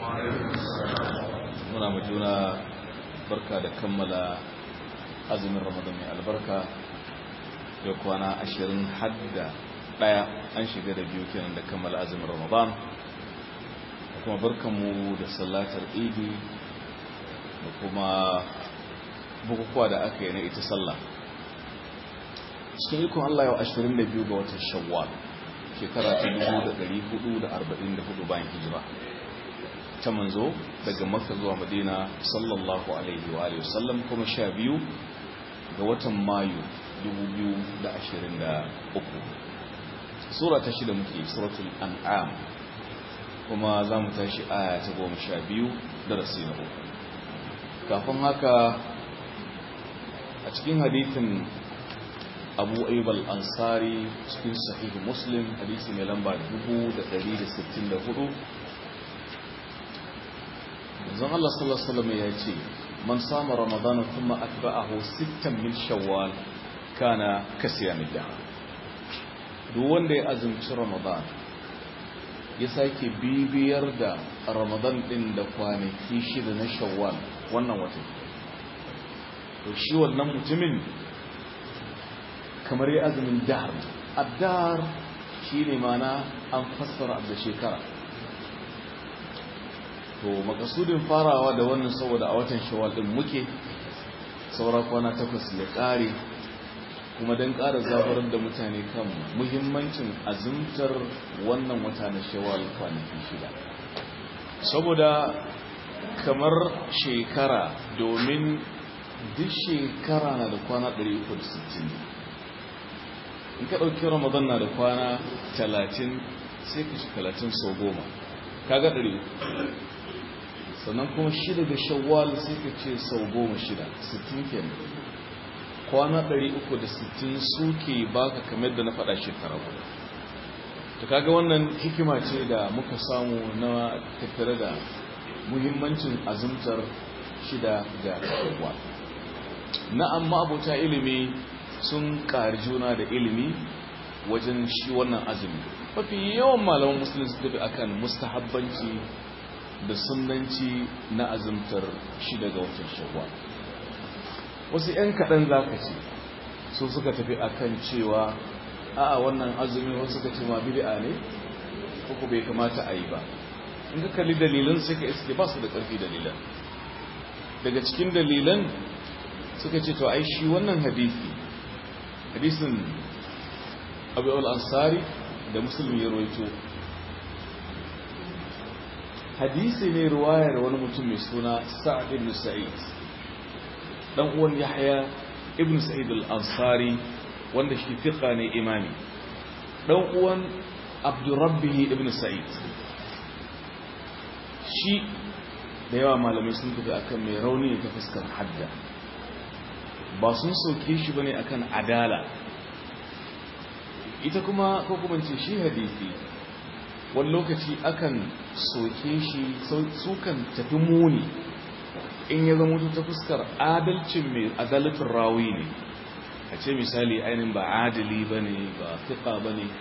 muna mu juna barka da kammala azumin ramadan mai albarka da kwana ashirin hadda daya an shiga da biyu kenan da kammala azumin ramadan da kuma barkanmu da sallatar idi da kuma bukukuwa da aka yi na ita sallah cikin ikon Allah yau 22 ga watan shawwal shekara ta 1444 bayan hijira ta manzo daga makka zuwa madina sallallahu alaihi wa alihi wasallam kuma sha biyu ga watan mayu 2023 sura ta shida muke suratul an'am kuma za mu tashi aya ta goma sha biyu darasi na uku kafin haka a cikin hadithin abu aibal ansari cikin sahihu muslim hadisi mai lamba 1164 zan Allah sallallahu alaihi wasallam ya ce man sama ramadana kuma atba'ahu sittan min shawwal kana kasiyamid dahr duk wanda ya azumci ramadan ya sake bibiyar da ramadan din da kwanaki shida na shawwal wannan wata to shi wannan mutumin kamar ya azumin dahr addar shine mana an fassara da shekara to makasudin farawa da wannan saboda a watan shawwal din muke saura kwana takwas ya kare kuma don ƙara zafarar da mutane kan muhimmancin azumtar wannan wata na shawwal kwanaki shida saboda kamar shekara domin duk shekara na da kwana 360 in ka ɗauki ramadan na da kwana 30 sai ka shi 30 sau goma kaga 300 sannan kuma shida ga shawwal sai ka ce sau goma shida 60 kenan kwana 360 suke baka kamar da na faɗa shekara guda to kaga wannan hikima ce da muka samu na tattare da muhimmancin azumtar shida ga shawwal na'am abota ilimi sun ƙari juna da ilimi wajen shi wannan azumi mafi yawan malaman musulun su tafi akan mustahabbanci da sunanci na azumtar shi daga watan shawwal wasu 'yan kaɗan za ka ce su suka tafi akan cewa a'a wannan azumi wasu suka ce ma bid'a ne ko bai kamata a yi ba in ka kalli dalilan sai ka iske ba su da ƙarfi dalilan daga cikin dalilan suka ce to ai shi wannan hadisi hadisin abu al-ansari da musulmi ya roito hadisi ne ruwayar wani mutum mai suna sa'ad ibn sa'id dan uwan yahya ibn sa'id al-ansari wanda shi fiqa ne imami dan uwan abdurrabbih ibn sa'id shi da yawa malamai sun tafi akan mai rauni ta fuskar hadda ba sun soke shi bane akan adala ita kuma ko kuma ce shi hadisi wani lokaci akan soke shi sukan tafi muni in ya zama ta fuskar adalcin mai adalatin rawi ne a ce misali ainihin ba adali ba ne ba fiƙa ba ne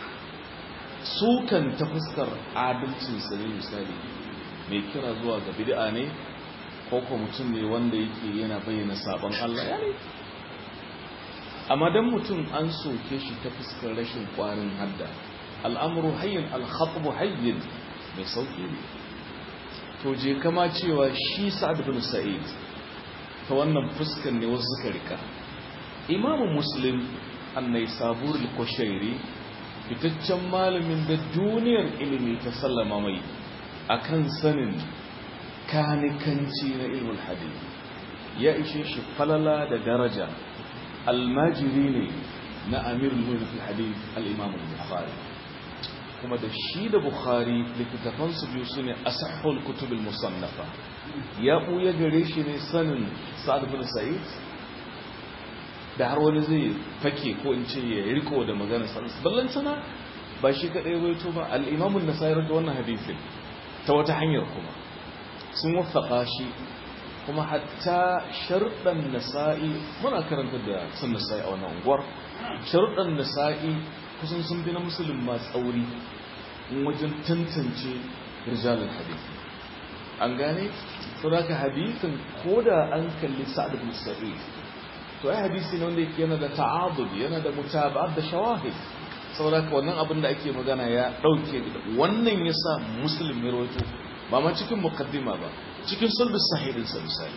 sukan ta fuskar adalcinsa ne misali mai kira zuwa ga bid'a ne ko ko mutum ne wanda yake yana bayyana sabon Allah ya ne amma dan mutum an soke shi ta fuskar rashin kwarin hadda al'amuru hayyin alhatbu hayyin mai sauki ne to je kama cewa shi sa'ad bin sa'id ta wannan fuskar ne wasu suka rika imamu muslim annai sabur al-kushairi fitaccen malamin da duniyar ilimi ta sallama mai akan sanin kanikanci na ilmul hadith ya ishe shi falala da daraja almajiri ne na amirul mu'minin fil hadith al-imam al-bukhari kuma da shi da bukhari littattafan su biyu sune asahhul kutub al-musannafa ya buya gare shi ne sanin sa'ad bin sa'id da har wani zai fake ko in ce ya riko da maganar sa ballan sana ba shi kadai waito ba al-imam an-nasai da wannan hadisin ta wata hanyar kuma sun wafaka shi kuma hatta sharɗan nasa'i muna karanta da sun nasa'i a wannan unguwar sharɗan nasa'i kusan sun fi na musulun ma tsauri wajen tantance rijalin hadisi an gane saboda hadisin koda an kalli sa'ad ibn sa'id to ai hadisi ne wanda yake yana da ta'adud yana da mutaba'at da shawahid saboda wannan abin da ake magana ya dauke wannan yasa muslim ya rawaito ba ma cikin muqaddima ba cikin sulbus sahihin sa misali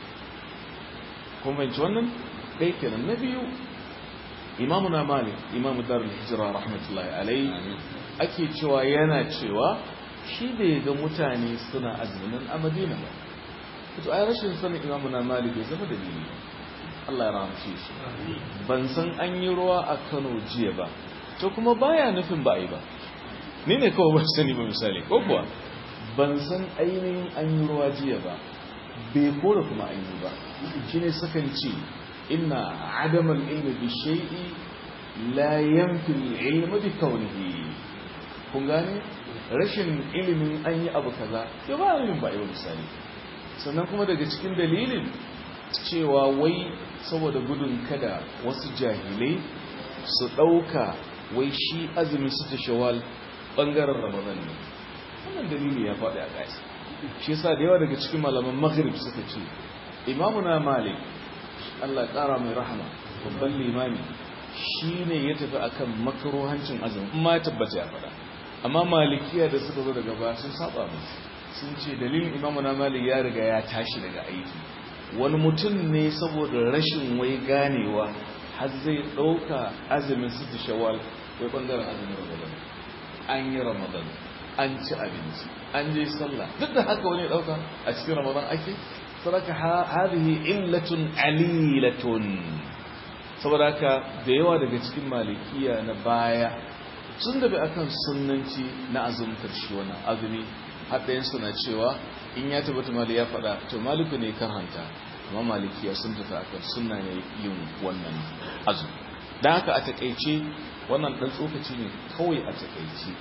kun fahimci wannan dai kenan na biyu imamu na malik imamu darul hijra rahmatullahi alaihi ake cewa yana cewa shi bai ga mutane suna azumin a madina ba to ai rashin sanin imamu na malik bai zama dalili Allah ya ramce shi ban san an yi ruwa a Kano jiya ba to kuma baya nufin ba yi ba ni ne kawai ban sani ba misali ko kuwa ban san ainihin an yi ruwa jiya ba bai kora kuma an yi ba shine sakan ce inna adamal ilmi bi shay'i la yanfi al-ilma bi kawnihi kun gane rashin ilimin an yi abu kaza ya ba yin ba yau misali sannan kuma daga cikin dalilin cewa wai saboda gudun kada wasu jahilai su ɗauka wai shi azumin su ta shawal ɓangaren ramadan ne wannan dalili ya faɗi a ƙasa shi yasa da yawa daga cikin malaman maghrib suka ce imamuna malik allah ƙara mai rahama babban limami shi ne ya tafi akan makaruhancin azumin in ma ya tabbata ya faɗa amma malikiya da suka zo daga baya sun saba musu sun ce dalilin imamu na malik ya riga ya tashi daga aiki wani mutum ne saboda rashin wai ganewa har zai ɗauka azumin siti shawal wai ɓangaren azumin ramadan an yi ramadan an ci abinci an je sallah duk da haka wani ɗauka a cikin ramadan ake saraka hadhihi illatun alilatun saboda haka da yawa daga cikin malikiya na baya sun dabi akan sunnanci na azumtar shi wannan azumi haɗayensu na cewa in ya tabbata mali ya faɗa to maliku ne karhanta amma malikiya sun tafi akan sunna ne yin wannan azumi don haka a takaice wannan ɗan tsokaci ne kawai a takaice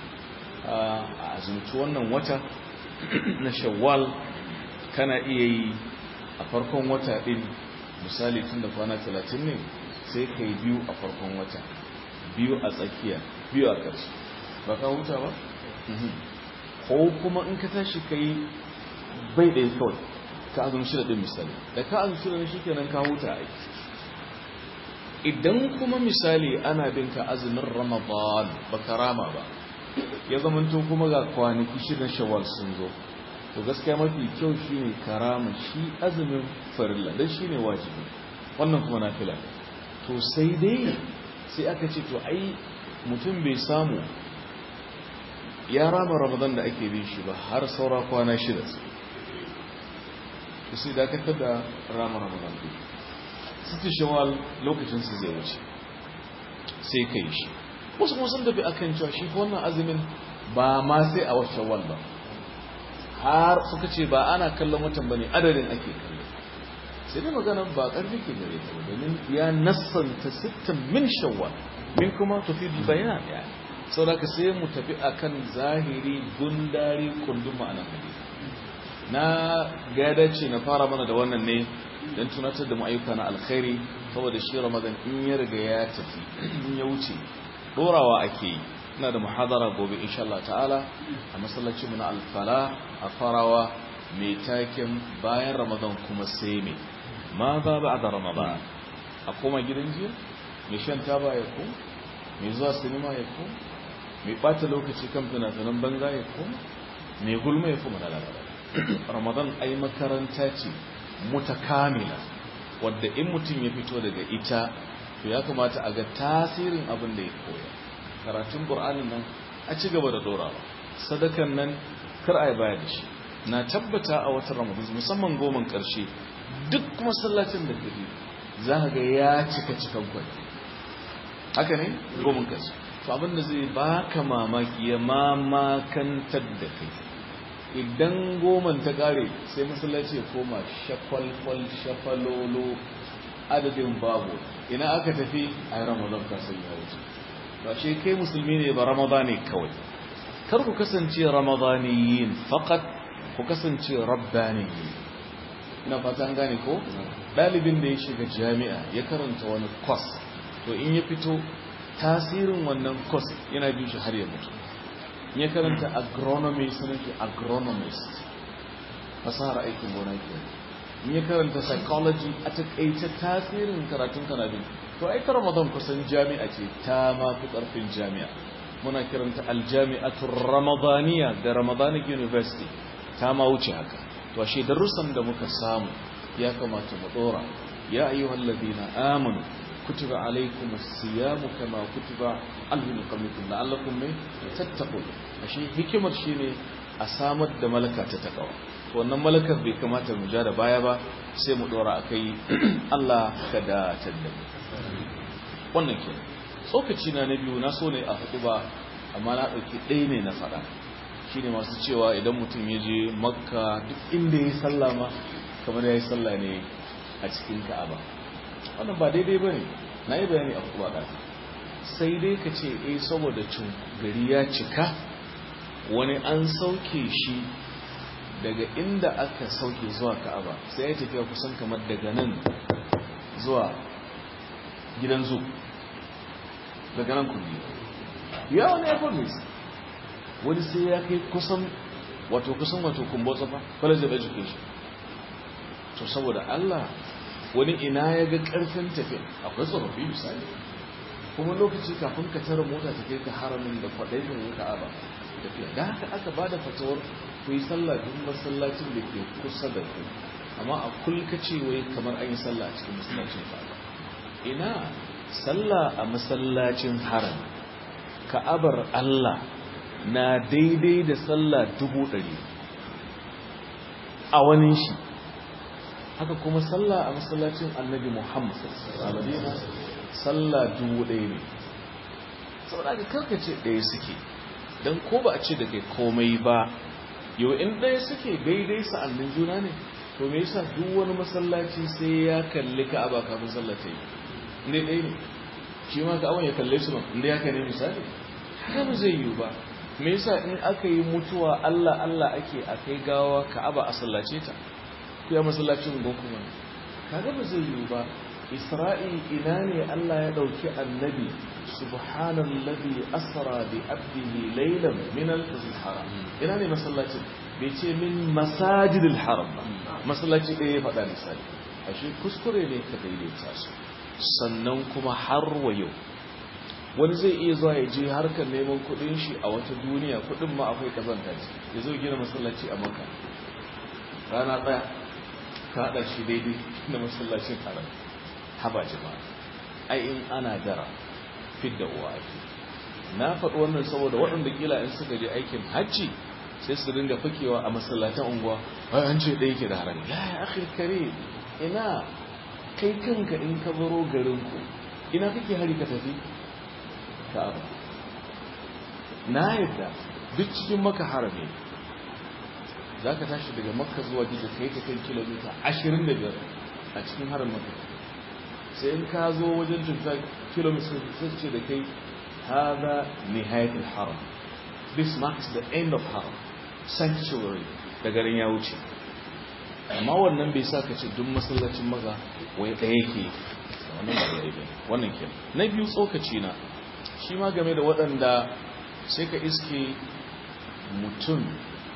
a azumci wannan wata na shawwal kana iya yi a farkon wata ɗin misali tun da kwana talatin ne sai ka yi biyu a farkon wata biyu a tsakiya biyu a ƙarshe ba ka huta ba? ko kuma in ka tashi ka yi bai ɗaya kawai ka azumi shida ɗin misali da ka azumi shida shi kenan ka huta a idan kuma misali ana bin ka azumin ramadan ba ka rama ba ya zamanto kuma ga kwanaki shidan shawar sun zo to gaskiya mafi kyau shi ne karama shi azumin farilla don shi ne wajibi wannan kuma na fila to sai dai sai aka ce to ai mutum bai samu ya rama ramadan da ake bin shi ba har saura kwana shida su sai dakatar da rama ramadan ɗin siti shawal lokacinsu zai wuce sai kai shi wasu kuma sun tafi akan cewa shi wannan azumin ba ma sai a wasu shawal ba har suka ce ba ana kallon watan ba ne adadin ake kallo sai dai maganan ba ƙarfi ke gare ta domin ya nassanta sittin min shawwal min kuma tafi bayan ya sau da ka sai mu tafi akan zahiri gundari kundin ma'anar hadisi na gada ce na fara mana da wannan ne don tunatar da ma'ayyuka na alkhairi saboda shi ramadan in ya riga ya tafi in ya wuce dorawa ake yi ina da muhadara gobe insha Allah ta'ala a masallacin mu na alfala a farawa mai taken bayan ramadan kuma sai me ma za ba da ramadan a koma gidan jiya mai shan taba ya ko mai zuwa sinima ya ko mai bata lokaci kan fina-finan banza ya ko mai gulma ya kuma lalata ramadan ai makaranta ce mutakamila wadda in mutum ya fito daga ita to ya kamata a ga tasirin abin da ya koya karatun qur'anin nan a ci gaba da dorawa sadakan nan kar a yi baya da shi na tabbata a watan ramadan musamman goman karshe duk masallacin da kaje za ka ga ya cika cikan kwai haka ne goman karshe to abin da zai baka mamaki ya mamakantar da kai idan goman ta kare sai masallaci ya koma shakwalkwal shafalolo adadin babu ina aka tafi a yi ramadan kasar ya wuce ba ce kai musulmi ne ba ramadani kawai kar ku kasance ramadaniyin fakat ku kasance rabbaniyin ina fatan gane ko ɗalibin da ya shiga jami'a ya karanta wani kwas to in ya fito tasirin wannan kwas yana bin shi har ya mutu ya karanta agronomy sunan shi agronomist fasahar aikin gona ke in ya karanta psychology a takaice tasirin karatun kanadin to ai ta ramadan kusan jami'a ce ta ma fi karfin jami'a muna kiranta aljami'atul ramadaniya da ramadanic university ta ma wuce haka to ashe darussan da muka samu ya kamata mu dora ya ayyuhal ladina amanu kutiba alaykumus siyamu kama kutiba alal qablikum la'allakum tattaqun ashe hikimar shine a samar da malaka ta takawa to wannan malakar bai kamata mu ja da baya ba sai mu dora akai Allah ka da tadda wannan ke tsokaci na na biyu na so ne a hudu ba amma na dauki ɗaya ne na faɗa shine masu cewa idan mutum ya je makka duk inda ya sallama kamar ya yi sallah ne a cikin ka'aba wannan ba daidai ba ne na yi bayani a kuma ɗafi sai dai ka ce eh saboda cin gari ya cika wani an sauke shi daga inda aka sauke zuwa ka'aba sai ya tafiya kusan kamar daga nan zuwa gidan zu daga nan kulli ya wani airport ne wani sai ya kai kusan wato kusan wato kumbotsa fa college of education to saboda Allah wani ina ya ga karfin tafiya akwai tsofaffi misali kuma lokaci kafin ka tara mota ta kai ka haramin da kwaɗayin ka'aba tafiya da haka aka ba da fatawar ku yi sallah duk masallacin da ke kusa da ku amma a kulka ce wai kamar an yi sallah a cikin masallacin ka'aba ina sallah a masallacin haram ka'abar Allah na daidai da sallah dubu ɗari a wani shi haka kuma sallah a masallacin annabi muhammad a madina sallah dubu ɗaya ne saboda aka karkace ɗaya suke don ko ba a ce da kai komai ba yau in ɗaya suke daidai sa'annin juna ne to me yasa duk wani masallaci sai ya kalli ka'aba kafin sallah ta yi inda ɗaya ne shi ma ka'aban ya kalle su ma inda ya ne misali haka ba zai yiwu ba me yasa in aka yi mutuwa Allah Allah ake a kai gawa ka'aba a sallace ta ku ya masallacin gokuma kaga ba zai yiwu ba isra'i ina ne Allah ya dauki annabi subhanallazi asra bi abdihi laylan min al-masjid haram ina ne masallacin bai ce min masajidil haram ba masallaci ɗaya ya faɗa misali ashe kuskure ne ka daidaita su sannan kuma har wa yau wani zai iya zuwa ya je harkar neman kudin shi a wata duniya kudin ma akwai kazanta ce ya zo gina masallaci a maka rana ɗaya ka haɗa shi daidai da masallacin haram haba jama'a ai in ana dara fit da uwa ake na faɗi wannan saboda waɗanda kila in suka je aikin hajji sai su dinga fakewa a masallatan unguwa ai an ce ɗaya ke da haram ya yi akhir kare ina kai kanka in ka baro garinku ina kake hari ka tafi ka'aba na yadda duk cikin maka harami za ka tashi daga makka zuwa jiji kai ta kan kilomita 25 a cikin harin maka sai in ka zo wajen tafiya kilomita sai ce da kai haza nihayatul haram this marks the end of haram sanctuary da garin ya wuce amma wannan bai sa ka ce duk masallacin maza wai ɗaya ke wannan ba daidai wannan ke na biyu tsokaci na shi ma game da waɗanda sai ka iske mutum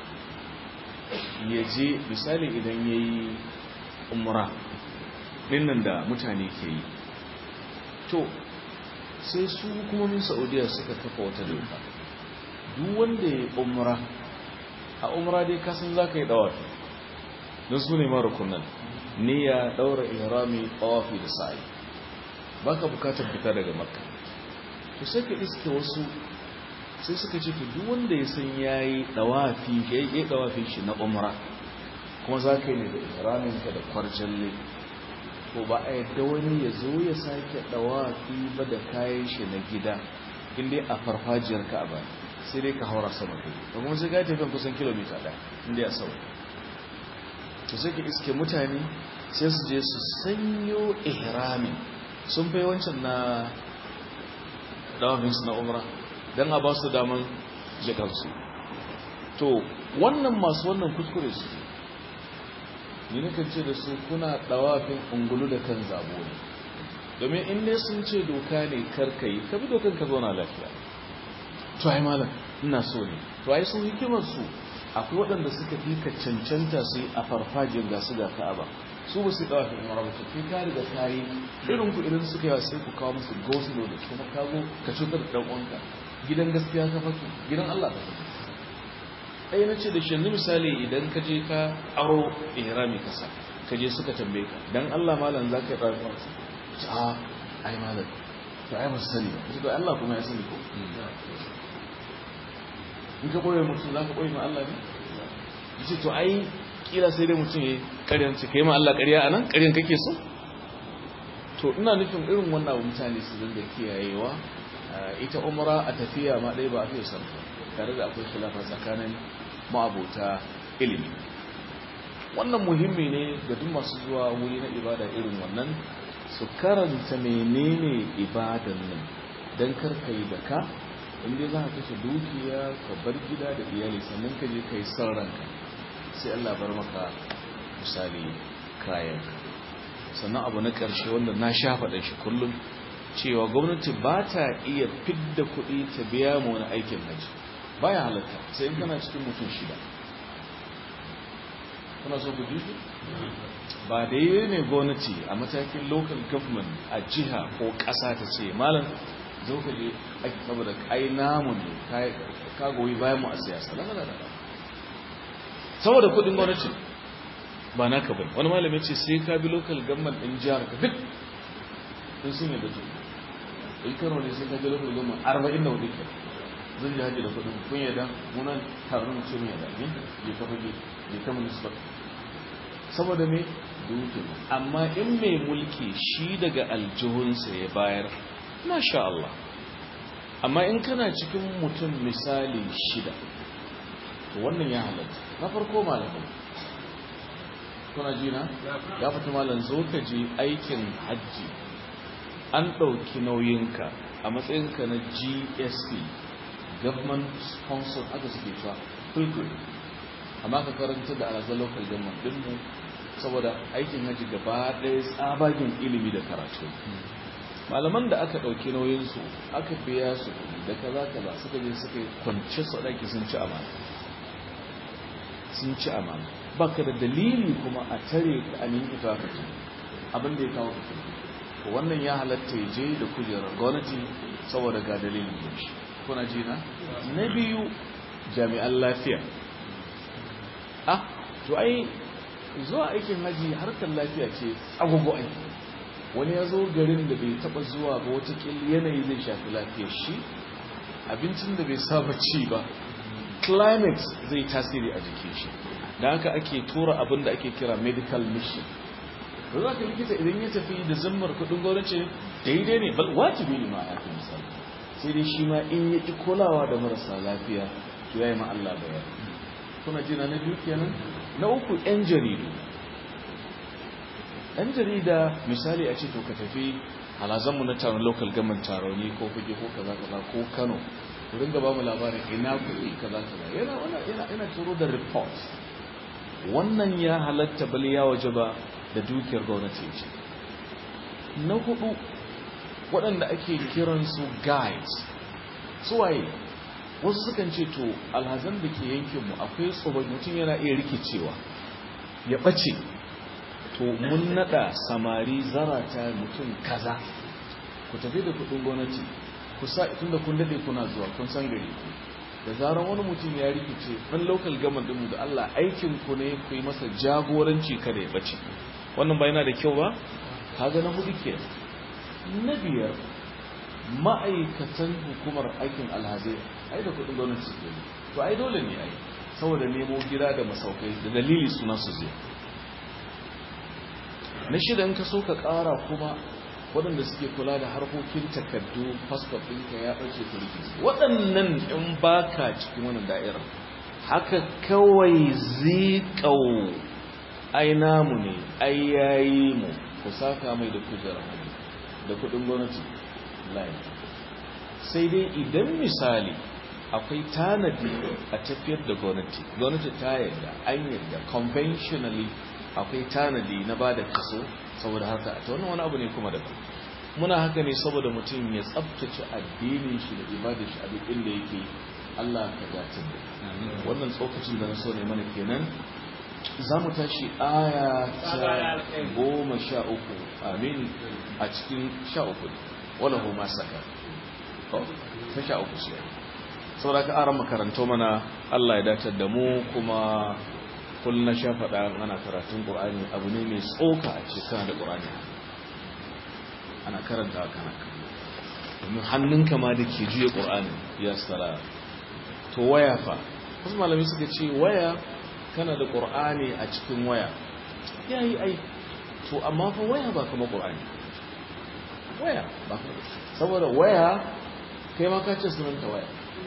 ya je misali idan ya yi umra nan da mutane ke yi to sai su hukumomin saudiya suka kafa wata doka duk wanda ya yi umra a umra dai kasan za ka yi ɗawafi don su ne mara kunan ne ya ɗaura ihrami ɗawafi da sa'i ba ka bukatar fita daga makka to sai ka iske wasu sai suka ce duk wanda ya san ya yi ɗawafi ya yi ɗawafi shi na umra kuma za ka yi ne da ihraminka da kwarjalle ko ba a yadda wani ya zo ya sake ɗawafi ba da kayan shi na gida inda a farfajiyar ka ba sai dai ka haura sama kai da kuma sai ka tafi kusan kilomita ɗaya inda ya sau to sai ka iske mutane sai su je su sanyo ihramin sun fai wancan na dawafinsu na umra don a ba su daman jikarsu to wannan masu wannan kuskure su ni na ce da su kuna dawafin ungulu da kan zabo ne domin in ne sun ce doka ne karkayi ka bi dokan ka zauna lafiya to ai malam ina so ne to ai sun hikimar su akwai waɗanda suka fi ka cancanta su yi a farfajiyar ga su ga ka'aba su ba su yi ɗawa umara ba kai ka riga ka yi irin ku idan suka yawa sai ku kawo musu gosulo da kuma kago ka cutar da ɗan uwanka gidan gaskiya ka fake gidan Allah ka fake ɗaya na ce da shi yanzu misali idan ka je ka aro ihrami kasa ka je suka tambaye ka dan Allah malam za ka yi ɗawa umara ce a ai malam to ai ba su sani ba to Allah kuma ya sani ko in ka koyar mutum za ka koyi ma Allah ne yace to ai kila sai dai mutum ya karyan ce kai ma Allah ƙarya anan ƙaryan kake so to ina nufin irin wannan abu mutane su dinga kiyayewa ita umra a tafiya ma dai ba a fiye san tare da akwai khilafa tsakanin ma'abota ilimi wannan muhimmi ne ga duk masu zuwa wuri na ibada irin wannan su karanta menene ibadan nan dan karkai da ka inda za ka kashe dukiya ka bar gida da iyali sannan ka je kai son ranka sai Allah bar maka misali kayan sannan abu na ƙarshe wanda na sha faɗin shi kullum cewa gwamnati ba ta iya fidda kuɗi ta biya mu wani aikin haji baya halatta sai in kana cikin mutum shida kuna so ku ji ba da yi ne gwamnati a matakin local government a jiha ko ƙasa ta ce malam zo ka je aiki saboda kai namu ne ka goyi bayan mu a siyasa lalala saboda kudin gwamnati ba naka bai wani malami ce sai ka bi local government din jihar ka duk sun sun yadda su in kano ne sai ka bi local government arba'in da hudu ke zan ji haji da kudin kun yadda munan taron mu ce mu yadda ne je ka fage je ka municipal saboda me dukin amma in mai mulki shi daga aljihunsa ya bayar masha Allah amma in kana cikin mutum misali shida to wannan ya halatta na farko malamin kuna jina ya fita malam zo ka je aikin hajji an ɗauki nauyinka a matsayinka na gsp government sponsor aka suke cewa pilgrim amma ka karanta da alazar local government dinmu saboda aikin hajji gaba ɗaya tsabagen ilimi da karatu malaman da aka ɗauki nauyinsu aka biya su da kaza kaza suka je suka kwanci su ɗaki sun ci amana sun ci amana ba ka da dalili kuma a tare ka a nemi ita ka ci abin da ya kawo ka ci wannan ya halatta ya je da kujerar gwamnati saboda ga dalilin da shi kuna ji na na biyu jami'an lafiya ah to ai zuwa aikin haji harkar lafiya ce agogo aiki wani ya zo garin da bai taba zuwa ba watakil yanayi zai shafi lafiyar shi abincin da bai saba ci ba climate zai tasiri a jikin shi da haka ake tura abin da ake kira medical mission da za ka likita idan ya tafi da zammar kudin gwamnati daidai ne bal wajibi ne ma a yakin misali sai dai shi ma in ya ƙi kulawa da marasa lafiya to ya yi ma Allah bayar kuna jina na biyu kenan na uku yan jaridu ɗan jarida misali a ce to ka tafi halazanmu na taron local government taroni ko fage ko kaza kaza ko kano ku ringa ba mu labarin ina kuɗi kaza kaza yana yana yana turo da report wannan ya halatta bal ya waje ba da dukiyar gwamnati ce na hudu waɗanda ake kiransu guides suwaye wasu sukan ce to alhazan da ke yankinmu akwai tsoron mutum yana iya rikicewa ya ɓace to mun nada samari zarata mutum kaza ku tafi da kudin gwamnati ku sa tun da kun dade kuna zuwa kun san gari ku da zaran wani mutum ya rikice dan local government din da Allah aikin ku ne ku yi masa jagoranci kada ya bace wannan ba yana da kyau ba kaga na hudu ke na biyar ma'aikatan hukumar aikin alhazai ai da kudin gwamnati su to ai dole ne ai saboda nemo gida da masaukai da dalili suna su zai na shida in ka so ka ƙara kuma waɗanda suke kula da harkokin takardu fasfot ɗinka ya ɓace turki waɗannan in baka cikin wannan da'irar haka kawai zikau ai namu ne ai yayi mu ku saka mai da kujerar hajji da kuɗin gwamnati layi sai dai idan misali akwai tanadi a tafiyar da gwamnati gwamnati ta yarda an yarda conventionally akwai tanadi na ba da kaso saboda haka ta wannan wani abu ne kuma daban muna haka ne saboda mutum ya tsabtace addinin shi da ibadar shi a duk inda yake Allah ka dace wannan tsokacin da na so ne mana kenan za mu tashi aya ta goma sha uku amin a cikin sha uku wala huma saka ta sha uku shi saboda ka aran makaranto mana Allah ya dace da mu kuma kullum na sha faɗa ana karatun ƙur'ani abu ne mai tsoka a cikin da ƙur'ani ana karanta kana domin hannunka ma da ke juya ƙur'ani ya tsara to waya fa wasu malami suka ce waya kana da ƙur'ani a cikin waya ya yi ai to amma fa waya ba kama ƙur'ani waya ba kama saboda waya kai ma ka ce sunanta waya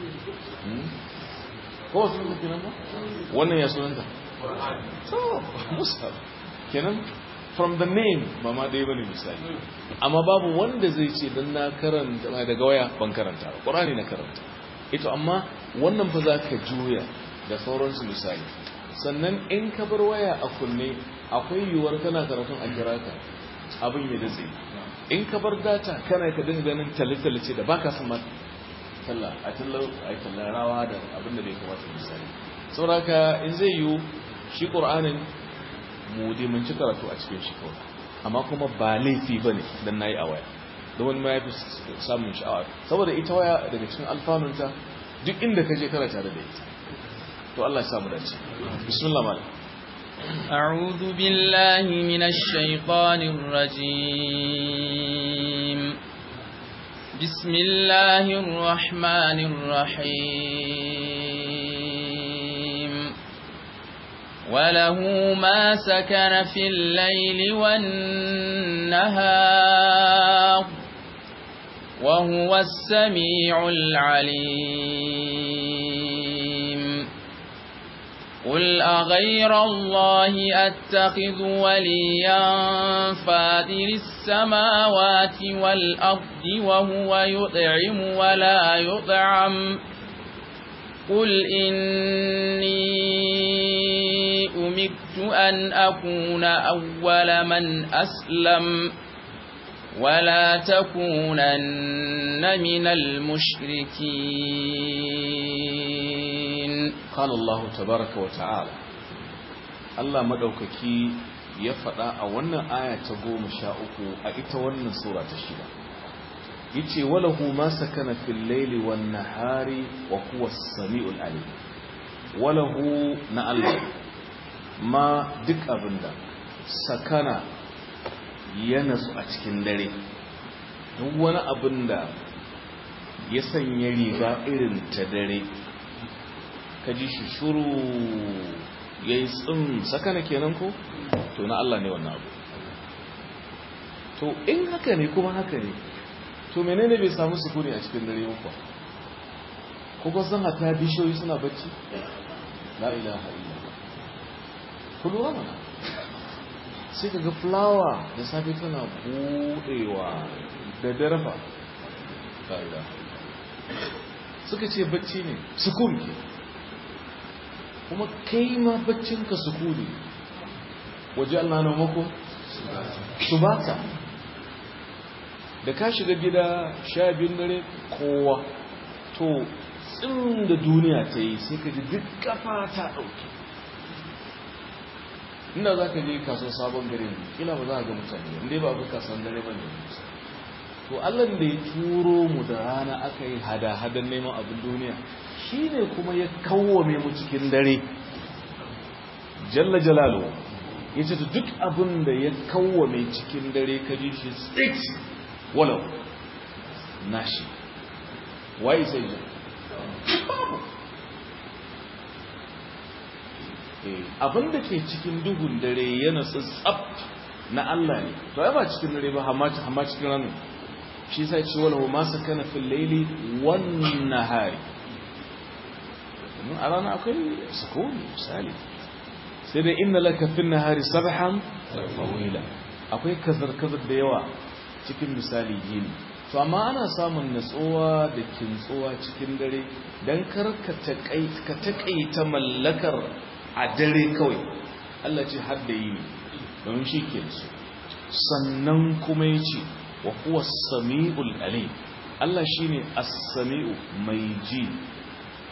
ko sunanta kenan ba wannan ya sunanta so musa kenan from the name ba ma ɗaya bane misali amma babu wanda zai ce don na karanta daga waya ban karanta ba ƙur'ani na karanta ito amma wannan fa za ka juya da sauransu misali sannan in ka bar waya a kunne akwai yiwuwar kana karatun a kira ka abin ya datse in ka bar data kana ka dinga ganin talle-talle da baka san ma talla a tallar a tallar rawa da abin da bai kamata misali saboda in zai yiwu shi qur'anin mu dai mun ci karatu a cikin shi kawai amma kuma ba laifi bane dan nayi a waya don wani ma ya fi samun sha'awa saboda ita waya daga cikin alfanunta duk inda ka je kana tare da ita to Allah ya samu dace bismillah malam أعوذ بالله من الشيطان الرجيم بسم الله الرحمن الرحيم وله ما سكن في الليل والنهار وهو السميع العليم قل أغير الله أتخذ وليا فاطر السماوات والأرض وهو يطعم ولا يطعم قل إني أمرت أن أكون أول من أسلم ولا تكونن من المشركين قال الله تبارك وتعالى Allah madaukaki ya faɗa a wannan aya ta goma sha uku a ita wannan sura ta shida yace walahu ma sakana fil layli wan nahari wa huwa as-sami'ul alim walahu na Allah ma duk abinda sakana ya nasu a cikin dare duk wani abinda ya sanya riga irin ta dare ka ji shi shuru ya yi tsin sakana kenan ko to na Allah ne wannan abu to in haka ne kuma haka ne to menene bai samu sukuni a cikin dare ba kuma san hata bishiyoyi suna bacci la ilaha illallah kullu mana sai ka ga fulawa da safe tana budewa da darfa la ilaha suka ce bacci ne sukun ke kuma kai ma baccinka sukuni waje Allah na mako su bata da ka shiga gida sha biyun dare kowa to tsin da duniya ta yi sai ka ji duk kafa ta ɗauke inda za ka je kaso sabon gare ne kila ba za a ga mutane inda ba abu kasan dare ba ne to allah da ya turo mu da rana aka yi hada-hadan neman abin duniya shi ne kuma ya kawwame mu cikin dare jalla jalalu ya ce duk abin da ya kawwame cikin dare ka ji shi tsit walau nashi waye sai ji abin da ke cikin duhun dare yana tsab na Allah ne to ai ba cikin dare ba amma cikin ranar shi sai ce wala ma sakana fil layli wan nahari a rana akwai sukuni misali sai dai inna laka fil nahari sabhan tawila akwai kazar kazar da yawa cikin misali yini to amma ana samun natsuwa da kintsuwa cikin dare dan kar ka taƙaita mallakar a dare kawai Allah ce har da yini don shi ke su sannan kuma ya ce wa kuwa sami'ul alim Allah shi ne as-sami'u mai ji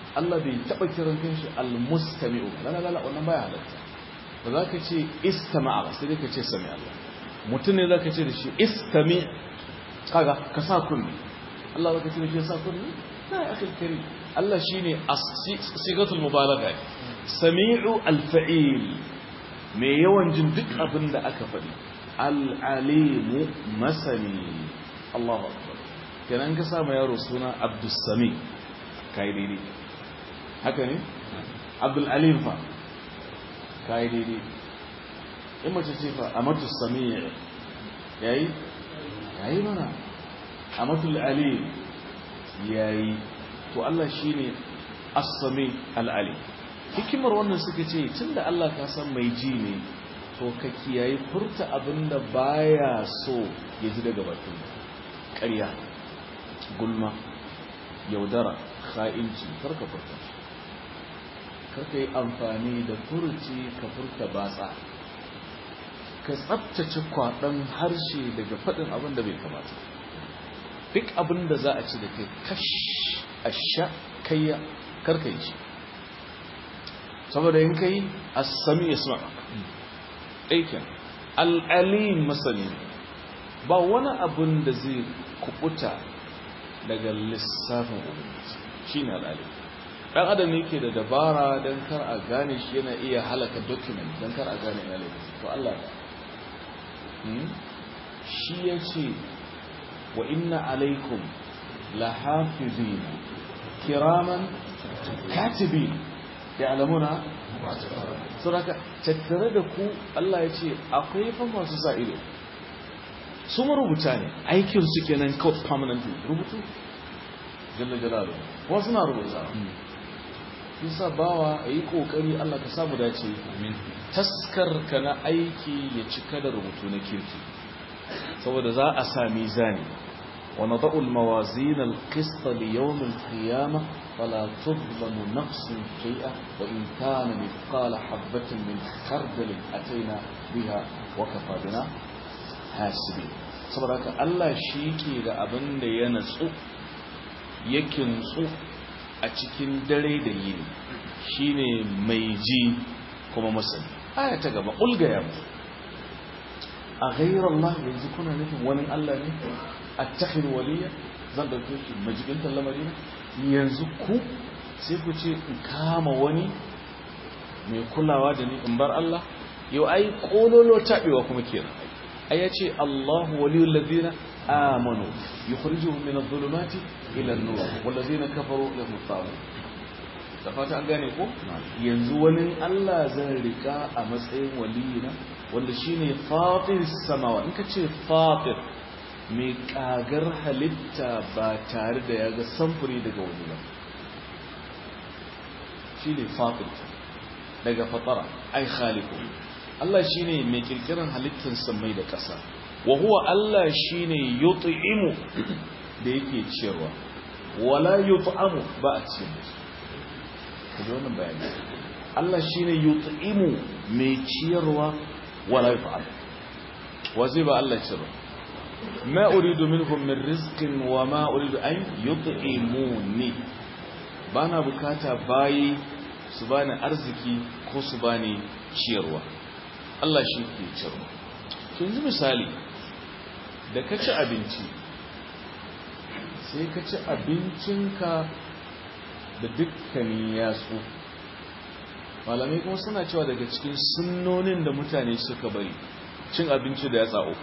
Allah bai taɓa kiran kanshi al-mustami'u la la la wannan baya halatta ba za ka ce istama'a ba sai dai ka ce sami Allah mutum ne za ka ce da shi istami kaga ka sa kunni Allah za ka ce da shi ya sa kunni na ya akil kari Allah shi ne sigatul mubalaga sami'u al-fa'il mai yawan jin duk abin da aka faɗi al-alimu masani Allahu akbar kenan ka sa ma yaro suna Abdus Sami kai daidai haka ne Abdul Alim fa kai daidai in mace ce fa amatu sami yayi yayi mana amatul alim yayi to Allah shine as-sami al-alim hikimar wannan suka ce tunda Allah ka san mai ji ne to ka kiyaye furta abinda baya so ya ji daga bakin ƙarya gulma yaudara kha'inci karka furta karka yi amfani da furuci ka furta batsa ka tsabtace kwaɗon harshe daga faɗin abin da bai kamata duk abin da za a ci da kai kash a sha kayya karka yi shi saboda yin kai a sami ya suna ɗaikin al'alim masani ba wani abin da zai kubuta daga lissafin ubangiji shi ne al'alim ɗan adam ne ke da dabara don kar a gane shi yana iya halaka document don kar a gane ya laifin to Allah ba shi ya ce wa inna alaikum lahafizina kiraman katibin ya alamuna suraka tattare da ku Allah ya ce akwai fa masu sa ido su marubuta ne aikin su kenan kawai permanently rubutu jalla jalalu kuma suna rubuta yasa bawa yi kokari Allah ka samu dace taskar ka na aiki ya cika da rubutu na kirki saboda za a sa mizani wa nada'u al-mawazin al-qist li yawm al-qiyamah fala tudlamu nafsun shay'a wa in kana mithqala habatin min khardal ataina biha wa kafa bina hasibi saboda haka Allah shi ke da abin da ya natsu yake nutsu a cikin dare da yini shine mai ji kuma masani aya ta gaba ulgaya mu a ghayra Allah yanzu kuna nufin wani Allah ne attakhir waliya zan dauke shi majibin lamari ne yanzu ku sai ku ce in kama wani mai kulawa da ni in bar Allah yau ai kololo tabewa kuma kenan ai yace Allahu waliyul ladina amanu yukhrijuhum min adh-dhulumati ila an-nur wal ladina kafaru lahum at da fata an gane ko yanzu wani Allah zan rika a matsayin waliyina wanda shine fatir samawa in ka ce fatir mai kagar halitta ba tare da ya ga samfuri daga wani ba shine fatir daga fatara ai khaliqu Allah shine mai kirkiran halittar samai da ƙasa wa huwa Allah shine yut'imu da yake ciyarwa wala yut'amu ba a ciyar da shi kaji wannan bayani Allah shine yut'imu mai ciyarwa wala yut'am wa zai ba Allah ciyarwa ma uridu minhum min rizqin wa ma uridu an yut'imuni bana bukata bayi su bani arziki ko su bani ciyarwa Allah shi ke ciyarwa to yanzu misali da ka ci abinci sai ka ci abincinka da dukkanin yatsu malamai kuma suna cewa daga cikin sunnonin da mutane suka bari cin abinci da yatsa uku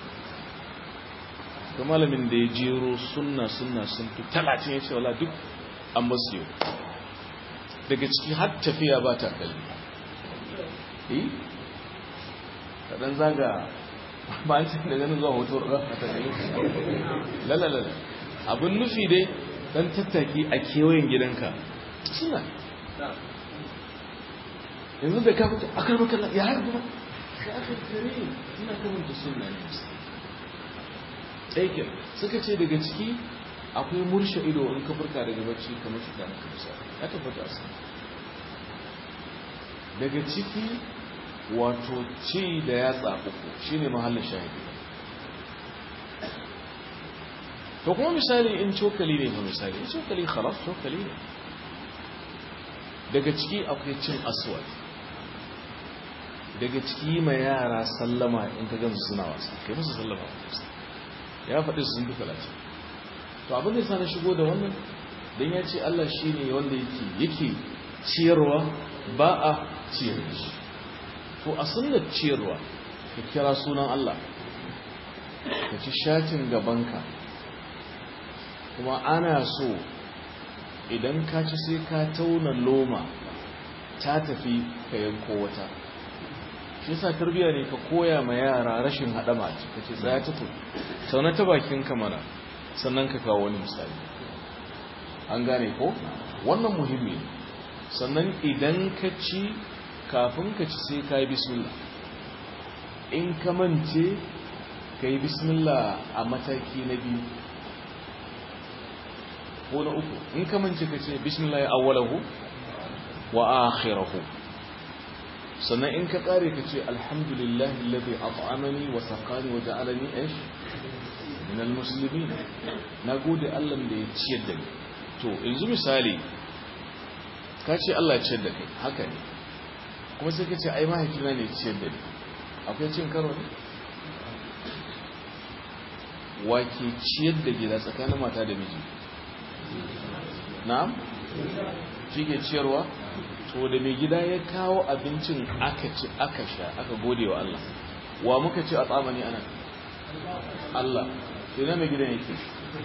ga malamin da ya jero sunna sunna sun fi talatin ya ce wala duk an basu yau daga ciki har tafiya ba ta kalli eh kaɗan zaga ba an cikin da ganin zuwa hoto a tafiya lalalala abin nufi dai dan tattaki a kewayen gidanka suna yanzu da ka fito akar makalla ya harbi ba ya aka kare ina kamanta suna ne ɗaikin suka ce daga ciki akwai murshe ido in ka furka daga bacci kamar shi da ka bisa ya tabbata su daga ciki wato ci da yatsa uku shine mahallin shahidi to kuma misali in cokali ne fa misali in cokali khalas cokali ne daga ciki akwai cin aswad daga ciki mai yara sallama in ka gamsu suna wasa kai musu sallama ya faɗi su sun fi talatin to abin da ya na shigo da wannan don ya ce Allah shi ne wanda yake yake ciyarwa ba a ciyar shi to a sunnar ciyarwa ka kira sunan Allah ka ci shatin gabanka kuma ana so idan ka ci sai ka tauna loma ta tafi ka yanko wata shi yasa tarbiya ne ka koya ma yara rashin haɗama ce ka ce tsaya tutu sauna ta bakin kamara sannan ka kawo wani misali an gane ko wannan muhimmi sannan idan ka ci kafin ka ci sai ka yi bismillah in ka mance ka yi bismillah a mataki na biyu ko na uku in ka mance ka ce bismillah ya awwalahu wa akhirahu sannan in ka kare ka ce alhamdulillahi alladhi at'amani wa saqani wa ja'alani ish min almuslimin nagode Allah da ya ciyar da ni to yanzu misali ka ce Allah ya ciyar da kai haka ne kuma sai ka ce ai mahaifina ne ya ciyar da ni akwai cin karo ne wa ke ciyar da gida tsakanin mata da miji na'am shi ke ciyarwa to da mai gida ya kawo abincin aka ci aka sha aka gode wa Allah wa muka ci a tsamani ana Allah ina mai gidan yake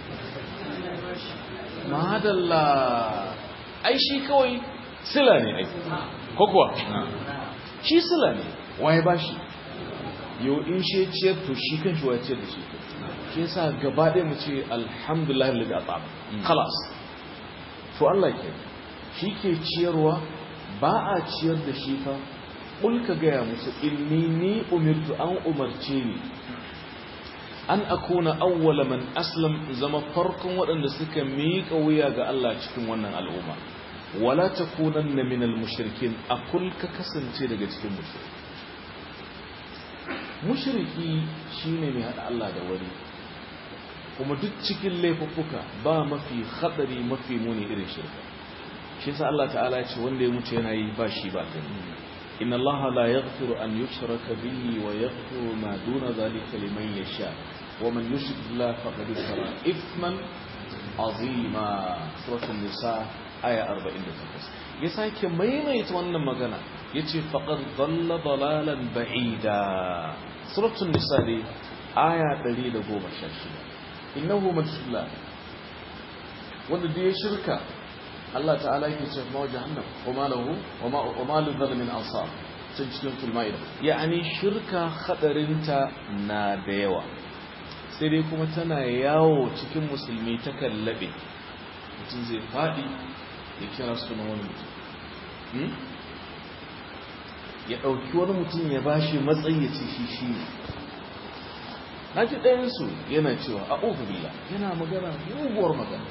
madalla ai shi kawai sila ne ai ko kuwa shi sila ne waye ba shi yau in shi ciyar to shi kan shi waye ciyar da shi shi yasa gaba ɗaya mu ce alhamdulillah lalli a tsaba kalas to Allah ke shi ke ciyarwa ba a ciyar da shi fa ka gaya musu inni ni umirtu an umarce ni an akuna awwala man aslam zama farkon waɗanda suka miƙa wuya ga Allah cikin wannan al'umma wala takunanna minal mushrikin akul ka kasance daga cikin mushriki mushriki shine mai hada Allah da wani kuma duk cikin laifuffuka ba mafi hadari mafi muni irin shirka shi sa Allah ta'ala ya ce wanda ya mutu yana yi ba shi ba kai inna Allah la yaghfiru an yushraka bihi wa yaghfiru ma duna zalika liman yasha wa man yushrik billahi faqad iftara ithman azima suratul nisa aya 48 ya sake maimaita wannan magana yace faqad dhalla dalalan ba'ida suratul nisa dai aya 116 innahu majalla wanda da ya shirka Allah ta'ala yake ce ma jahannam wa ma lahu wa ma lil zalimin ansar sun cikin fulmaida ya'ani shirka hadarinta na da yawa sai dai kuma tana yawo cikin musulmi ta kallabe mutum zai fadi ya kira sunan wani mutum ya ɗauki wani mutum ya bashi matsayi ya ce shi shi ne na ji ɗayansu yana cewa a billah yana magana muguwar magana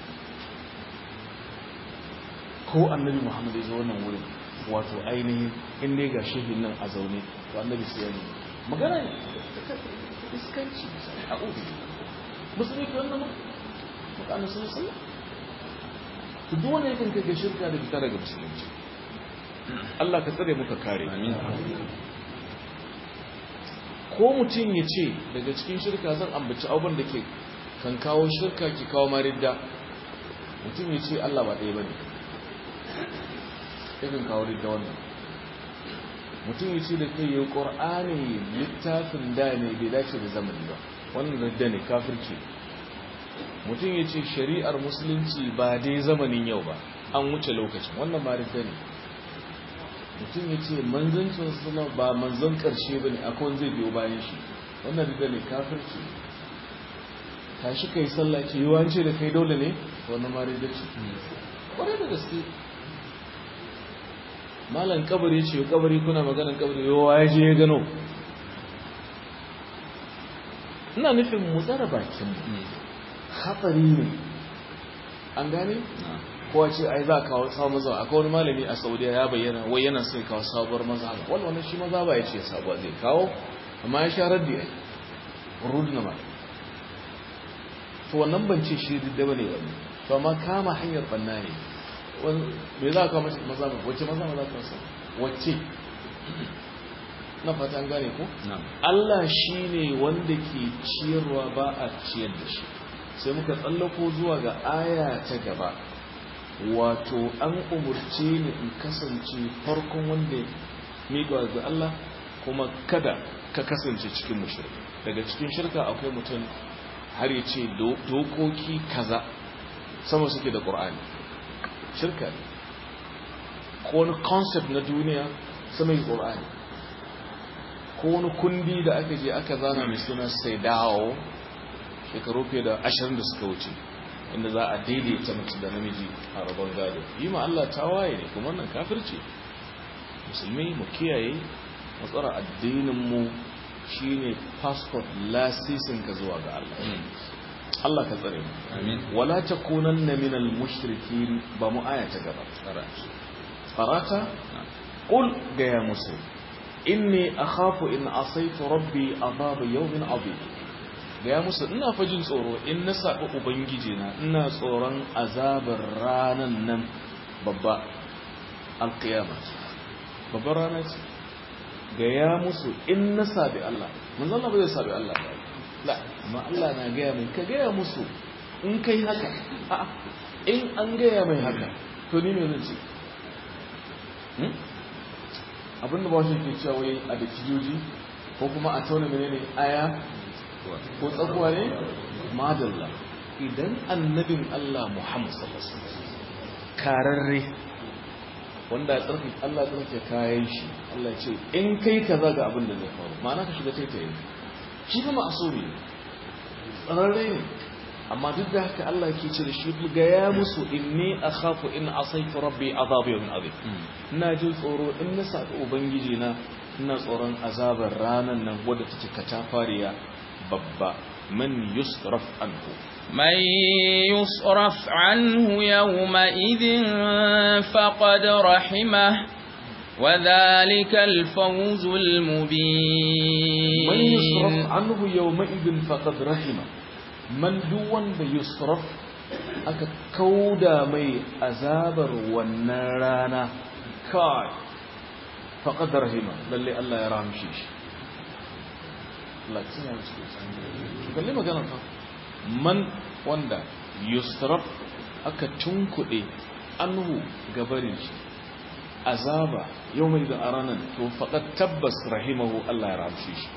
ko annabi muhammadu ya zo wannan wurin wato ainihin inda ya ga shehin nan a zaune to annabi sai ya ne magana ne iskanci a billah musulmi ke wannan makanin sun sallah to duk wanda yakan kai shirka da fita daga musulunci Allah ka tsare muka kare amin ko mutum ya ce daga cikin shirka zan ambaci abin da ke kan kawo shirka ki kawo maridda mutum ya ce Allah ba ɗaya ba ne yakan kawo ridda wannan mutum ya ce da kai yi ƙor'ani littafin da ne bai dace da zamani ba wannan ridda ne kafirci mutum ya ce shari'ar musulunci ba dai zamanin yau ba an wuce lokacin wannan ma ridda ne mutum ya ce manzancin suna ba manzan ƙarshe ba ne akwai zai biyo bayan shi wannan riga ne kafirci tashi kai sallah ce yi wance da kai dole ne wannan ma riga ce ƙwarai da gaske malan kabari ce kabari kuna maganan kabari yawa ya je ya gano ina nufin mu tsara bakin hatsari ne an gane kowa ce ai za kawo sabon mazhaba akwai wani malami a saudiya ya bayyana wai yana sai kawo sabuwar mazhaba wanda wani shi mazhaba ya ce sabuwa zai kawo amma ya sha raddi ai rudu na mai to wannan ban ce shi da bane wani to amma kama hanyar banna ne me za ka mace maza ba wacce maza maza ka sa wacce na fata an gane ko Allah shine wanda ke ciyarwa ba a ciyar da shi sai muka tsallako zuwa ga aya ta gaba wato an umurce ni in kasance farkon wanda miƙa ga Allah kuma kada ka kasance cikin mushrik daga cikin shirka akwai mutum har ya ce dokoki kaza sama suke da ƙur'ani shirka ne ko wani concept na duniya sama yi ƙur'ani ko wani kundi da aka je aka zana mai suna sai dawo shekaru fiye da ashirin da suka wuce inda za a daidaita mace da namiji a rabon gado yi ma Allah tawaye ne kuma wannan kafirce musulmi mu kiyaye matsara addininmu shine passport lasisin ka zuwa ga Allah Allah ka tsare mu amin wala takunanna minal mushrikin ba mu aya ta gaba qarata qul ga ya musu inni akhafu in asaitu rabbi adhab yawmin adhim ga ya musu ina fajin tsoro in na sabi ubangiji na ina tsoron azabar ranan nan babba alqiyama babbar rana ce ga ya musu in na sabi Allah manzon Allah ba zai sabi Allah ba la amma Allah na gaya mai ka gaya musu in kai haka a'a in an gaya mai haka to ni me zan ce abinda ba shi ke cewa wai a da kijoji ko kuma a tauna menene aya ko tsakuwa ne madalla idan annabin Allah Muhammad sallallahu alaihi wasallam kararre wanda ya tsarki Allah ya tsarki kayan shi Allah ya ce in kai kaza ga abin da zai faru ma'ana ka shiga taitaye shi fa ma'asumi tsararre ne amma duk da haka Allah ke ce da shi ga ya musu inni akhafu in asaitu rabbi azab yawmin azim ina jin tsoro in na saka ubangiji na ina tsoron azabar ranan nan wadda take katafariya babba man yusraf anhu من يصرف عنه يومئذ فقد رحمه وذلك الفوز المبين من يصرف عنه يومئذ فقد رحمه man duk wanda yusraf aka kauda mai azabar wannan rana kai faqad rahima lalle Allah ya rahamshe shi lakin ya ce kalle magana fa man wanda yusraf aka tunkude anhu gabarin shi azaba yawmai da aranan to faqad tabbas rahimahu Allah ya rahamshe shi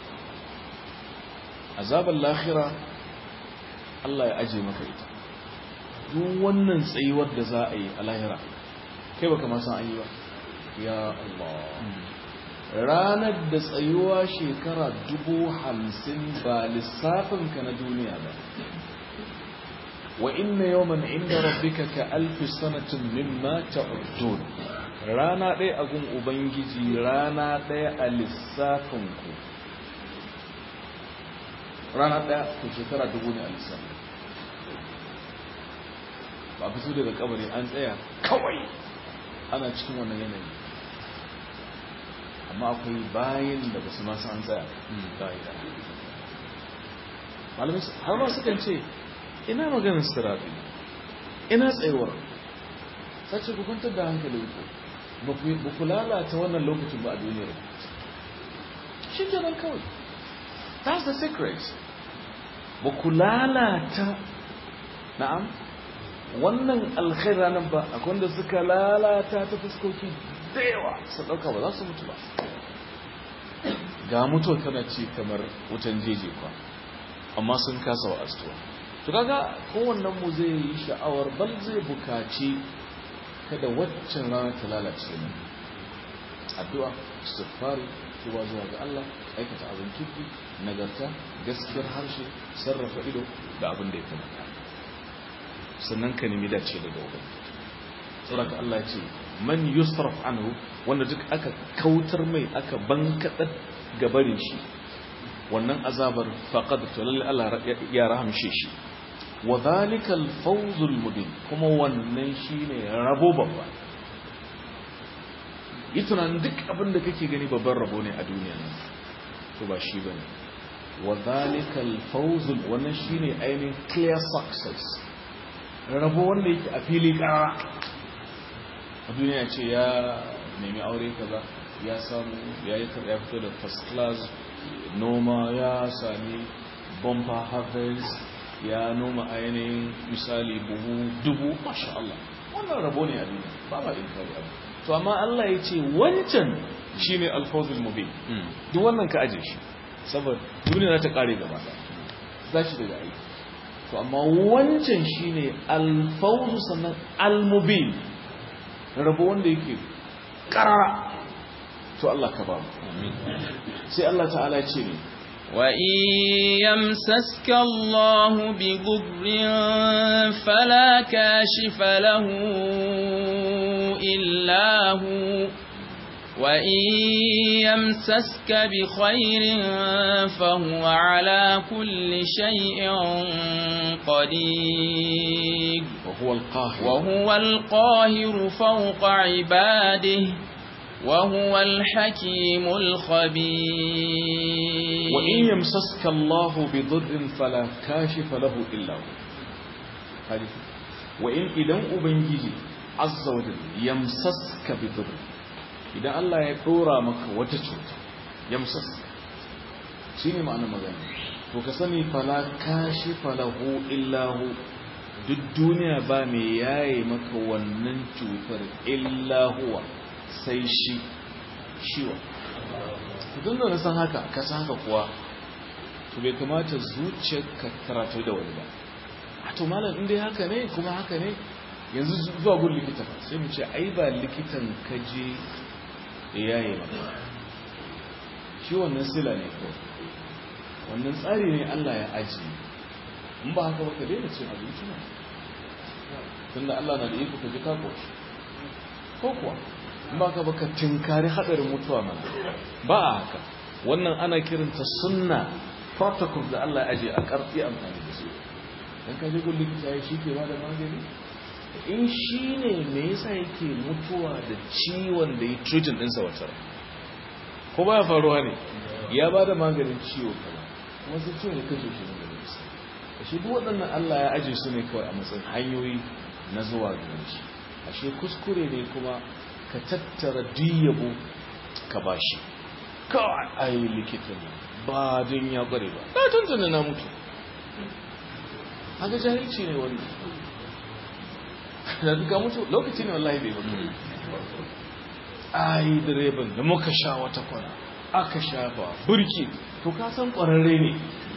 azabar lahira Allah ya aje maka ita duk wannan tsayuwar da za a yi a lahira kai baka ma san ayi ba ya Allah ranar da tsayuwa shekara dubu hamsin ba lissafin ka na duniya ba wa inna yawman inda rabbika ka alfi sanatin mimma ta'udun rana ɗaya a gun ubangiji rana ɗaya a lissafin ku rana ɗaya ko shekara dubu ne a lissafi ba fito daga kabari an tsaya kawai ana cikin wannan yanayi amma akwai bayan da ba su masu an tsaya malamai har ma sukan ce ina maganin sirafi ina tsayuwar sace ku kwantar da hankali ku ba ku lalata wannan lokacin ba a duniyar shi kenan kawai That's the secret. Ba ku lalata, na'am, wannan alkhaira nan ba, akwai wanda suka lalata ta fuskoki da yawa su ɗauka ba za su mutu ba. Ga mutuwa tana ci kamar wutan jeje kwa, amma sun kasa wa astuwa. To kaga kowannen mu zai yi sha'awar bal zai bukaci kada waccan rana ta lalace ne. Addu'a, istighfari, tuba zuwa ga Allah aikata abin kirki nagarta gaskiyar harshe sarrafa ido da abin da ya kamata sannan ka nemi dace daga uban saboda Allah ya ce man yusraf anhu wanda duk aka kautar mai aka bankadar gabarin shi wannan azabar faqad to lalle Allah ya rahamshe shi wa dhalika al-fawz al-mubin kuma wannan shine rabo babba yi tunanin duk abin da kake gani babban rabo ne a duniya nan to ba shi bane wa zalikal fawzul wannan shine ainihin clear success rabo wanda yake a fili kara a duniya ce ya nemi aure kaza ya samu ya yi ya fito da first class noma ya sami bumper harvest ya noma a yanayin misali buhu dubu masha Allah wannan rabo ne a duniya ba ma inkari abu to amma Allah ya ce wancan shine alfawzul mubin duk wannan ka aje shi saboda duniya za ta kare gaba za shi daga aiki to amma wancan shine alfawzu sannan almubin rabo wanda yake karara to Allah ka ba mu sai Allah ta'ala ya ce ne وَإِن يَمْسَسْكَ اللَّهُ بِضُرٍّ فَلَا كَاشِفَ لَهُ إِلَّا هُوَ وَإِن يَمْسَسْكَ بِخَيْرٍ فَهُوَ عَلَى كُلِّ شَيْءٍ قَدِيرٌ وهو القاهر وهو القاهر فوق عباده وهو الحكيم الخبير وإن يمسسك الله بضر فلا كاشف له إلا هو هذه وإن إذن أبنجي عز وجل يمسسك بضر إذا الله يقورا مك وتشوت يمسسك شيني معنى مغاني وكسني فلا كاشف له إلا هو duk duniya ba mai yaye maka wannan cutar illa huwa sai shi shiwa tun da san haka ka san haka kuwa to bai kamata zuciyarka karatu da wani ba a to malam inda haka ne kuma haka ne yanzu zuwa gun likita ba sai mu ce ai ba likitan ka je yaye ba shi wannan sila ne ko wannan tsari ne Allah ya ajiye in ba haka ba ka daina cin abinci ne tunda Allah na da iko ka ji ka koshi ko kuwa in ba ka ba ka tinkari hadarin mutuwa mana ba a haka wannan ana kiranta sunna protocol da Allah ya aje a karfi amfani da su dan ka je gun likita ya shi ke ba da magani in shi ne me yasa yake mutuwa da ciwon da ya treating ɗinsa wata ko ba ya faruwa ne ya ba da maganin ciwo kaza kuma sai ciwon ya kashe shi ne ashe duk waɗannan Allah ya aje su ne kawai a matsayin hanyoyi na zuwa gare shi ashe kuskure ne kuma ka tattara diyabo ka bashi kawai ai likitan ba din ya bare ba na tuntuna na mutu haka jahilci ne wannan da duka mutu lokaci ne wallahi bai mutu ai direban da muka sha wata kwana aka shafa burki to ka san ƙwararre ne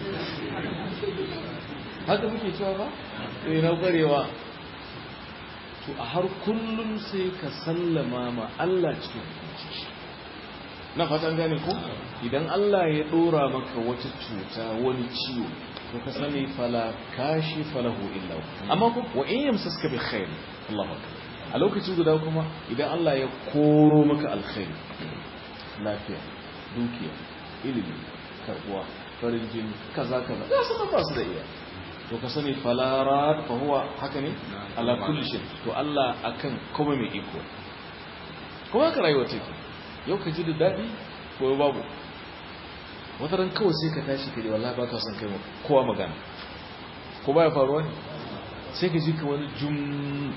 haka muke cewa ba sai na kwarewa to a har kullum sai ka sallama ma Allah cikin hukunci na fatan gane ko idan Allah ya dora maka wata cuta wani ciwo to ka sani fala kashi falahu illa amma ko wa in yamsaska bi khair Allahu akbar a lokaci guda kuma idan Allah ya koro maka alkhairi lafiya dukiya ilimi karbuwa farin jini kaza kaza za su ba su da iya to ka sani falarat fa huwa haka ne ala kulli shay to Allah akan kuma mai iko kuma ka rayuwa take yau ka ji da dadi ko babu wata ran kawai sai ka tashi ka ji wallahi baka son kai kowa magana ko baya faruwa ne sai ka ji ka wani jum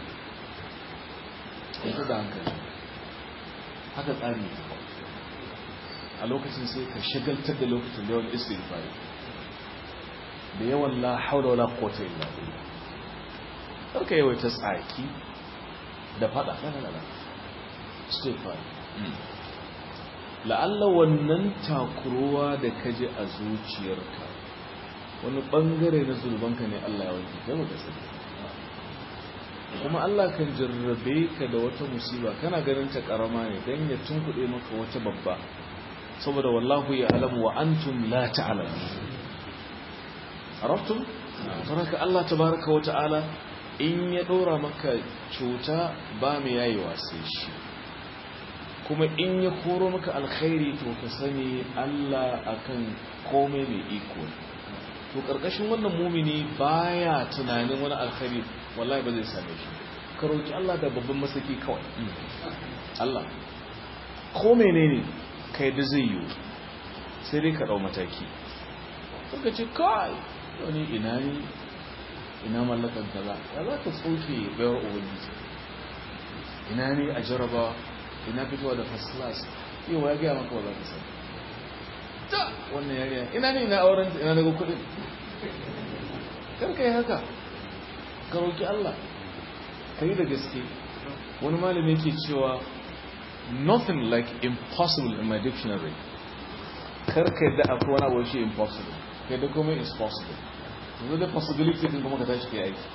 ka da hankali haka tsari ne a lokacin sai ka shagaltar da lokacin da yawan istighfari da yawan la haula wala quwwata illa billah karka yawaita tsaki da fada la la istighfar la'alla wannan takuruwa da kaje a zuciyarka wani bangare na zulbanka ne Allah ya wanke kai baka sani kuma Allah kan jarrabe ka da wata musiba kana ganin ta karama ne dan ya tunkuɗe maka wata babba saboda wallahu ya alamu wa antum la ta'lamun arabtum saraka Allah tabaraka wa ta'ala in ya dora maka cuta ba mu yayewa sai shi kuma in ya koro maka alkhairi to ka sani Allah akan komai mai iko to karkashin wannan mumini baya tunanin wani alkhairi wallahi ba zai same shi ka roki Allah da babban masaki kawai Allah ko menene kai da zai yi sai dai ka dau mataki suka ce kai wani ina ne ina mallakan kaza ya za ka tsoke bayar ubangiji ina ne a jaraba ina fitowa da first class yau ya gaya maka wa za ka sani ta wannan yariya ina ne ina auren ina daga kudin karka yi haka ka roƙi Allah ka yi da gaske wani malami yake cewa nothing like impossible in my dictionary karka yadda akwai wani abu shi impossible kai da komai is possible yanzu da possibility din kuma ka tashi ka yi aiki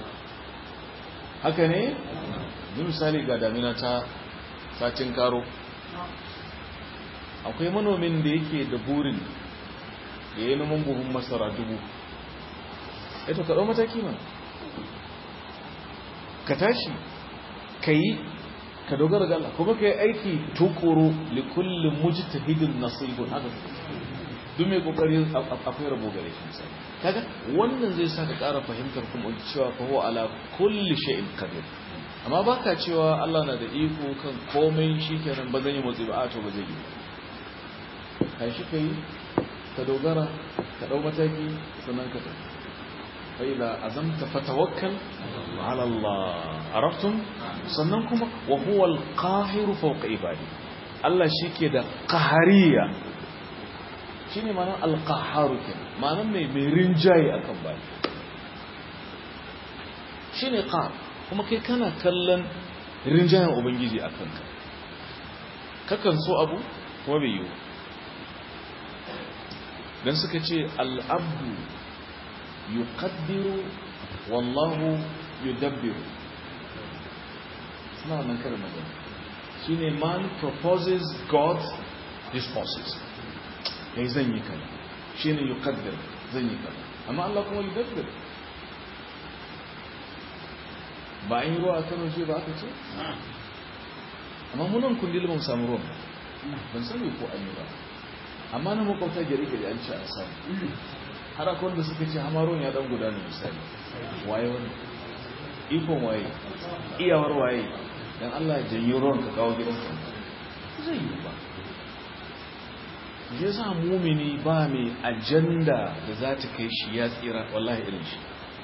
haka ne yi misali ga damina ta satin karo akwai manomin da yake da burin da ya yi noman buhun masara dubu eto ka ɗau mataki ma ka tashi ka yi ka dogara ga Allah kuma ka yi aiki tukuru likullin mujtahidin nasibun haka duk mai kokari akwai rabo gare shi misali kaga wannan zai sa ka ƙara fahimtar kuma cewa fa huwa ala kulli shay'in qadir amma baka cewa Allah na da iko kan komai shikenan ba zan yi motsi ba a to ba zai yi kai shi kai ka dogara ka dau mataki sannan ka tafi fa idza azamta fatawakkal ala Allah araftum sannan kuma wa huwa al-qahiru fawqa ibadi Allah shike da qahariya shine ma'anar al-qahharu kenan ma'anar mai mai rinjaye akan bayi shine qahar kuma kai kana kallon rinjayen ubangiji a kanka kakan so abu kuma bai yiwu don suka ce al'abdu yuqaddiru wallahu yudabbiru suna wannan karin magana shi ne man proposes god disposes kai zan yi kaza shi ne yuqaddir zan yi kaza amma Allah kuma yudabbiru ba an yi ruwa a kano ce ba aka ce amma munan kundin ban samu ruwan ban sani ko an yi ba amma na makwabta gari-gari an ce a samu har akwai wanda suka ce hama ruwan ya dan gudana misali waye wani ikon waye iyawar waye don allah janyi ruwan ka kawo gidan ka zai yi ba ya sa mumini ba mai ajanda da za ta kai shi ya tsira wallahi irin shi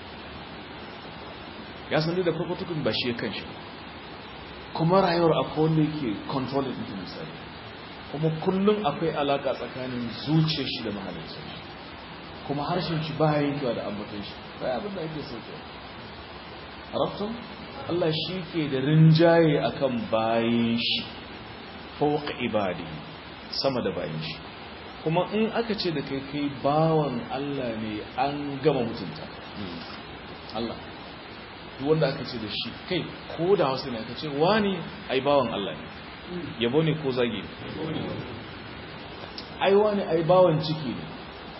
ya san da farko tukun ba shi kan shi kuma rayuwar akwai wanda yake control din misali kuma kullum akwai alaka tsakanin zuciyar shi da mahalicin shi kuma harshen shi ba yankewa da ambaton shi ba abin da ake sauke arabtum Allah shi ke da rinjaye akan bayin shi fawqa ibadi sama da bayin shi kuma in aka ce da kai kai bawan Allah ne an gama mutunta Allah duk wanda aka ce da shi kai ko da hausa ne aka ce wani ai bawan Allah ne yabo ne ko zage ai wani ai bawan ciki ne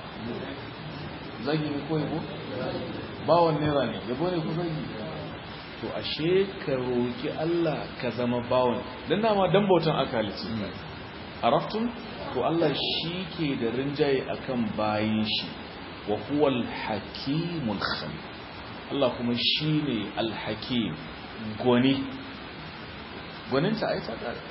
zage ne ko yabo bawan naira ne yabo ne ko zage to ashe ka roki Allah ka zama bawan dan dama dan bautan aka halitta araftum to Allah shi ke da rinjaye akan bayin shi wa huwal hakimul khabir Allah kuma shi ne alhakim gwani gwaninta a yi ta ƙara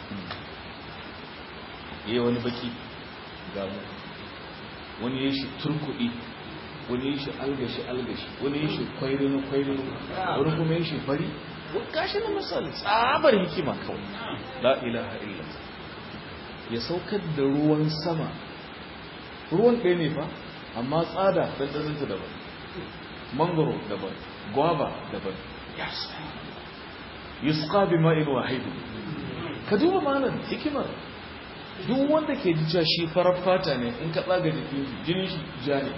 yi wani baki ga mu wani ya shi turkuɗi wani ya shi algashi algashi wani ya shi kwairinu kwairinu wani kuma ya shi fari gashi na misali tsabar hikima kawai la ilaha illa ya saukar da ruwan sama ruwan ɗaya ne fa amma tsada ɗanɗaninta daban mangoro daban gwaba daban yusqa bi ma'in wahid ka duba malam hikimar duk wanda ke ji shi farar fata ne in ka tsaga jikin shi jinin shi ja ne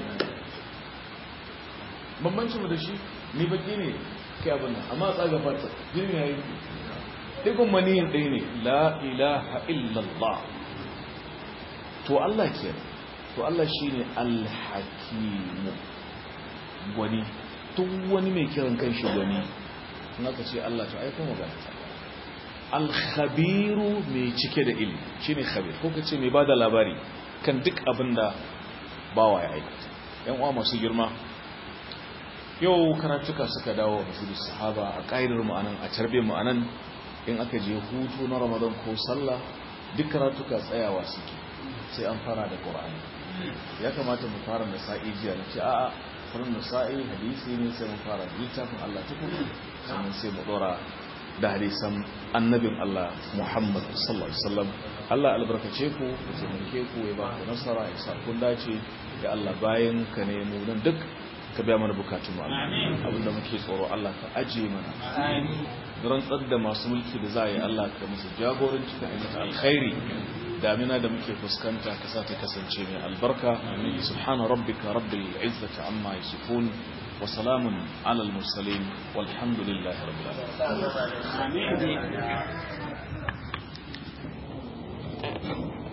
bambancin mu da shi ni baki ne kai abin nan amma tsaga fata jinin yayi digon maniyin ɗaya ne la ilaha illallah to Allah ke to Allah shine al-hakimu gwani duk wani mai kiran kan shi gwani in aka ce Allah to aika magana al-khabiru mai cike da ilimi shine khabir ko kace mai bada labari kan duk abin da bawa ya aikata yan uwa masu girma yau karatuka suka dawo da sahaba a ƙa'idar mu anan a tarbe mu anan in aka je hutu na Ramadan ko sallah duk karatuka tsayawa suke sai an fara da Qur'ani ya kamata mu fara da sa'i jiya na ce a'a farin nasa'i hadisi ne sai mu fara littafin Allah tukun sannan sai mu dora da hadisan annabin Allah Muhammad sallallahu alaihi wasallam Allah albarkace ku ya taimake ku ya ba ku nasara ya sa kun dace ya Allah bayan ka ne mu nan duk ka biya mana bukatun mu abinda muke tsoro Allah ka aje mana rantsar da masu mulki da za a yi Allah ka musu jagoranci da ainihin alkhairi damina da muke fuskanta ka sa ta kasance mai albarka subhana rabbika rabbil izzati amma yasifun wa salamun alal mursalin walhamdulillahi rabbil alamin